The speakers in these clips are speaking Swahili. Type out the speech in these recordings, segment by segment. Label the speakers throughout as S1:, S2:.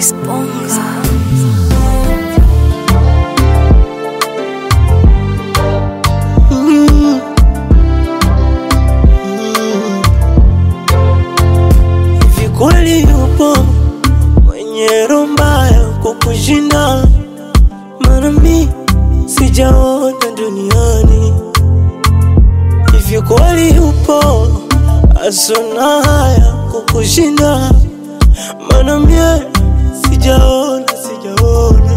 S1: Disponga.
S2: Hivi kweli yupo mwenye roho mbaya kukushinda? Maana mi sijaona duniani. Hivi kweli yupo asona haya kukushinda? Maana mie sijaona, sijaona.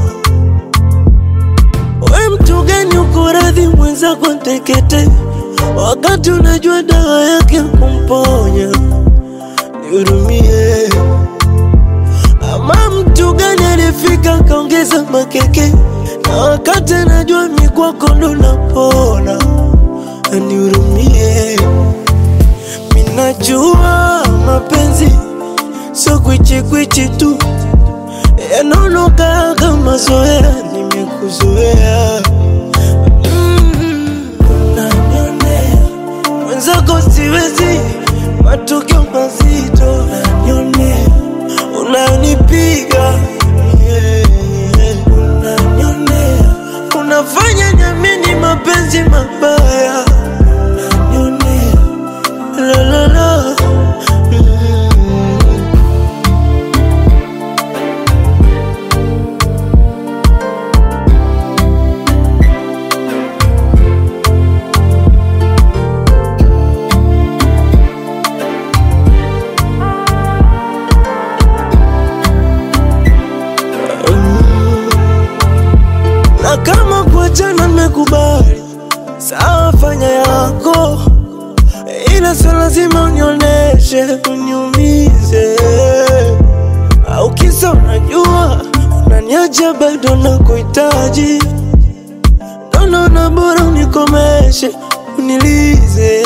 S2: We mtu gani uko radhi mwenzako ntekete, wakati unajua dawa yake kumponya? Nihurumie. Ama mtu gani alifika kaongeza makeke, na wakati anajua mi kwako ndo napona? Nihurumie. Minajua mapenzi sio kwichikwichi tu, yanaonoka kama zoea, nimekuzoea Mm, unanionea mwenzako siwezi, matokeo mazito unanionea, unanipiga yeah, unanionea, unafanya nyamini mapenzi mabaya unanionea, la la la mm. na kama kuachana nimekubali, sawa, fanya yako, ila sio lazima unioneshe uniumize, au kisa unajua unaniacha bado nakuhitaji, ndo naona bora unikomeshe unilize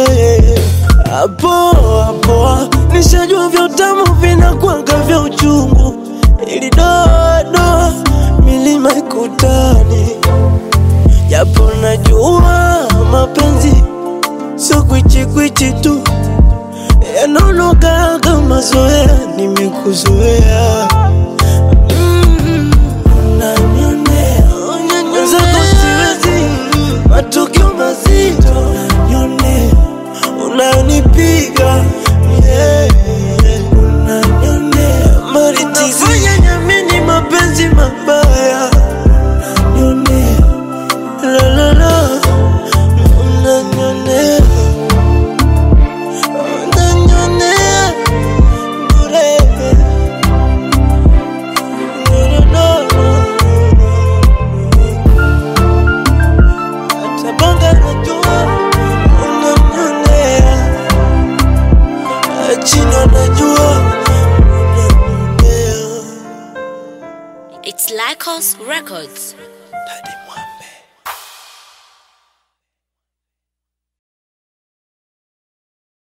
S2: hapo hapo, nishajua vya utamu vinakwanga vya uchungu, ili doa doa milima ikutani, japo najua mapenzi sio kwichikwichi tu, yanaonoka kama zoea, nimekuzoea Mm, unanionea, mwenzako siwezi, matukio mazito unanionea, unanipiga yeah, unanionea, unafanya nyamini mapenzi mabaya unanionea, la la la, unanionea, unanionea bure. No, no, no, hata banga najua unanionea, chini najua unanionea.
S1: It's Lycos Records.
S2: Daddy